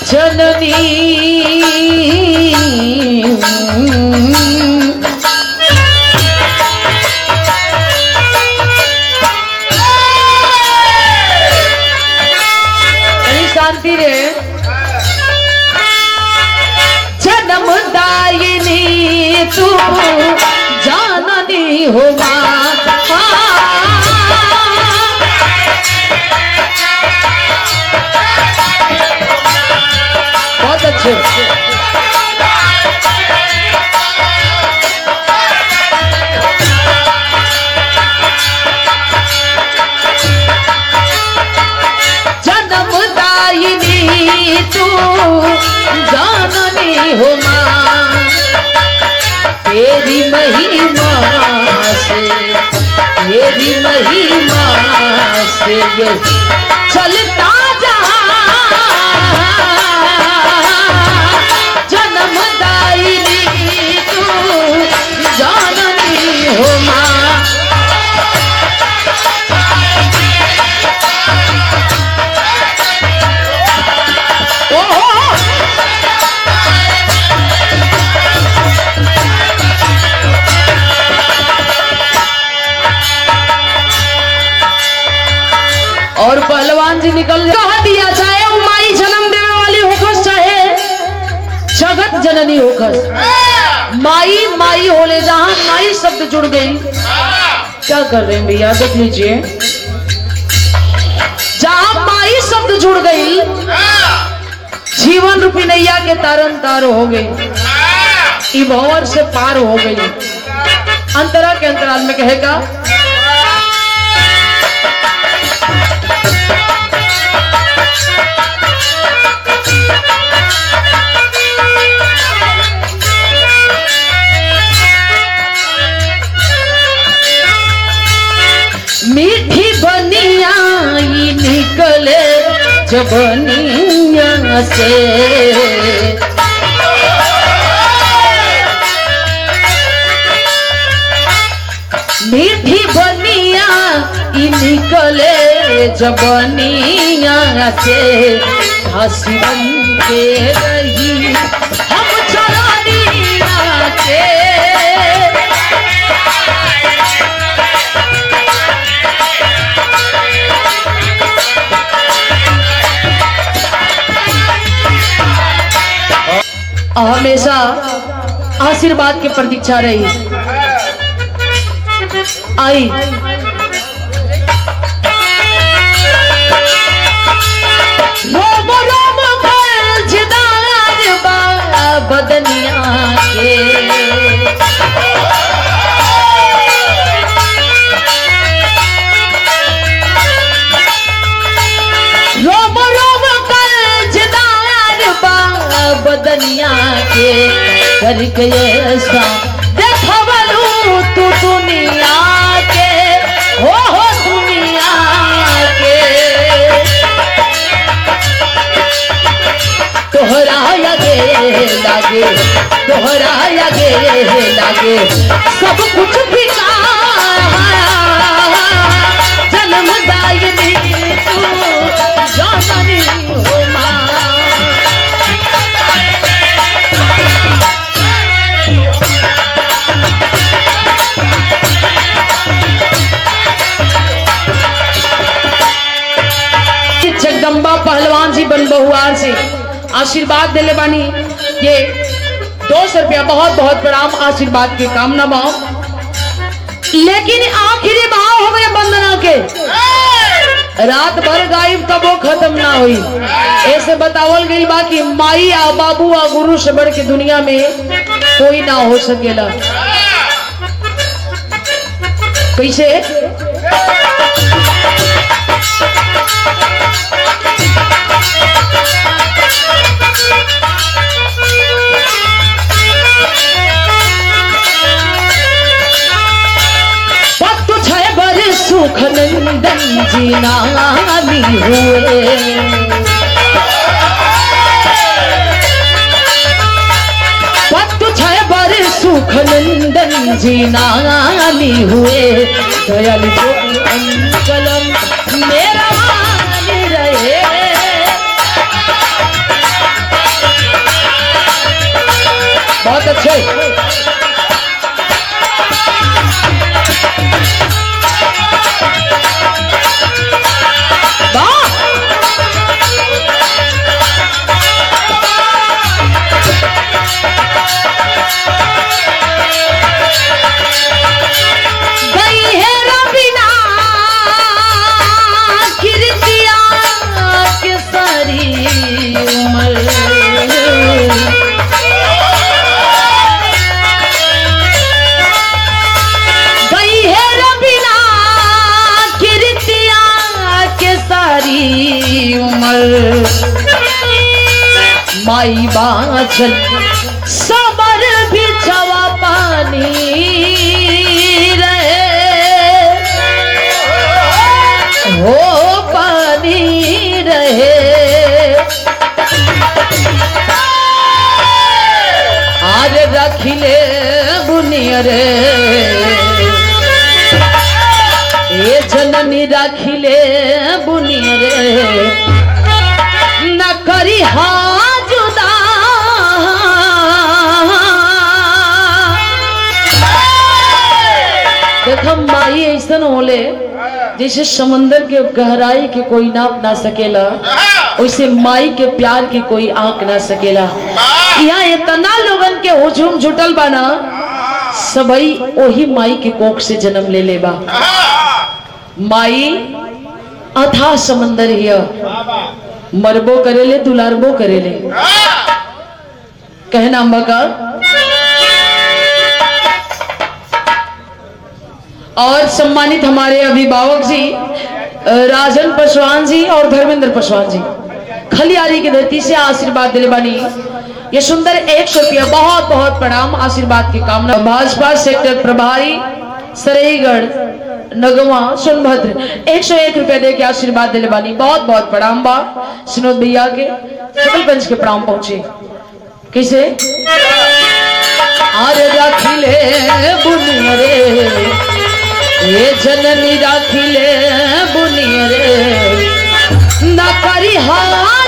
जननी कहीं शांति रे जन्मदायिनी तू जाननी हो माँ बहुत अच्छे जन्मदायिनी तू जाननी हो माँ तेरी महिमा से तेरी महिमा से ये चलता जहाँ जन्मदायिनी तू जाननी हो माँ ओहो और पहलवान जी निकल कह दिया चाहे वो माई जन्म देने वाली होखस चाहे जगत जननी होखस माई माई होले जहां माई शब्द जुड़ गई क्या कर रहे हैं भैया देख लीजिए जहां माई शब्द जुड़ गई जीवन रूपी नैया के तारन तार हो गई ई भंवर से पार हो गई अंतरा के अंतराल में कहेगा मीठी बनिया ई निकले जबनिया से मीठी बनिया ई निकले जबनिया से हंसी बन के रही हम चरनिया के हमेशा आशीर्वाद की प्रतीक्षा रही आई रोम रोम मर्जदार बा बदनिया के रोम रोम कर्जदार बा बदनिया के करके ऐसा देखवलू तू दुनिया के हो हो दुनिया के तोहरा लगे लागे तोहरा लगे लागे सब कुछ भी जन्मदायिनी तू जाननी हो माँ जगदम्बा पहलवान जी बन बहुआर से आशीर्वाद दिले बानी ये दो सौ रुपया बहुत बहुत प्रणाम आशीर्वाद के कामना भाव लेकिन आखिरी भाव हो गए वंदना के रात भर गायब तब वो खत्म ना हुई ऐसे बतावल गई बा कि माई आ बाबू आ गुरु से बढ़ के दुनिया में कोई ना हो सकेला कैसे पत्तु छय बर सुख नंदन जी नामी हुए पत्तु छय बर सुख नंदन जी नामी हुए दयाल जो अंकलम मेरा मान रहे बहुत अच्छे वाह गई है रबीना कीर्तिया के सारी उम्र गई है रबीना कीर्तिया के सारी उम्र माई बाछल सबर बिछवा पानी रहे हो पानी रहे आज रखिले बुनियरे ए जननी रखिले बुनियरे न करी हा जुदा देखो माई ऐसन होले जैसे समंदर के गहराई के कोई नाप ना सकेला वैसे माई के प्यार के कोई आंक ना सकेला यहाँ इतना लोगन के हुजूम जुटल बाना सबई ओही माई के कोख से जन्म ले लेबा माई अथा समंदर हिय मरबो करेले दुलारबो करेले कहना मगा और सम्मानित हमारे अभिभावक जी अ, राजन पासवान जी और धर्मेंद्र पासवान जी खलियारी की धरती से आशीर्वाद दिले बनी ये सुंदर एक सौ रुपया बहुत बहुत प्रणाम आशीर्वाद की कामना भाजपा सेक्टर प्रभारी सरेगढ़ नगवा सोनभद्र एक सौ एक रुपया दे के आशीर्वाद दिले बानी बहुत बहुत प्रणाम बा सुनोद भैया के सकलगंज के प्रणाम पहुंचे कैसे आर रखिले बुनियरे ए जननी रखिले बुनियरे न करी हार